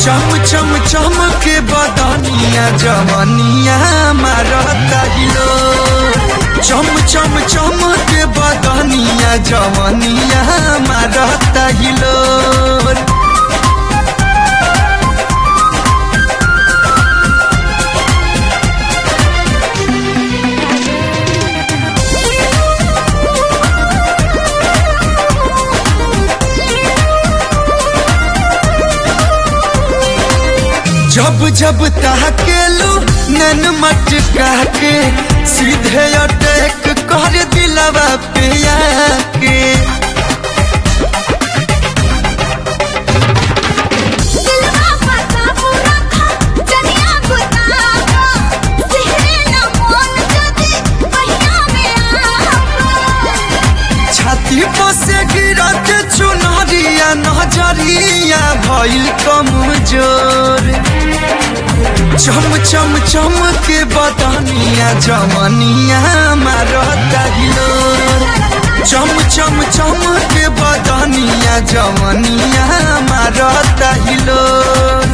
चम चम चम के बदनिया जवनिया मारता हिलो चम चम चम के बदनिया जवनिया मारता हिलो जब जब ताकेलू नन मटका के सीधे अटैक कर दिलवा पे आके दिलवा पता पूरा खा जनिया गुतावा सिहरे न मोन जदी पहिया में आवा छाती पर से गिरत चुनरिया नजरिया भइल कमजोर चम चम चम के बदनिया जवनिया मारता हिलोर चम चम चम के बदनिया जवनिया मारता हिलोर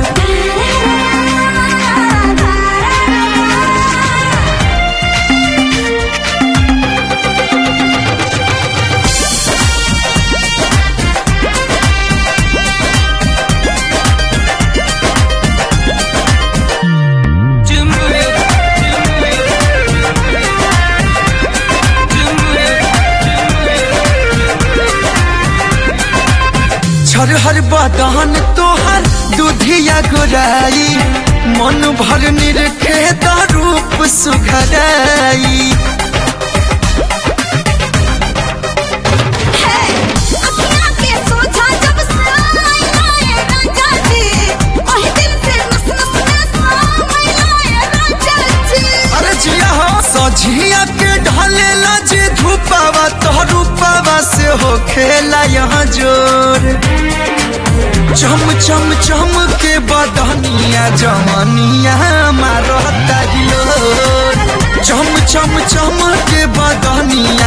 छरहर बदन तोहर दूधिया गोराई मन भर निरखे रूप सुघराई अखियाँ के सोझा जब सामने आए राजा जी ओही दिल से नस नस में सामने आए राजा जी अरे जिया हो सझिया के ढलेला जे धूपावा तो रूपावा से हो खेला यहाँ जोर चम चम चम के बदनिया जवनिया मारता हिलोर चम चम चम के बदनिया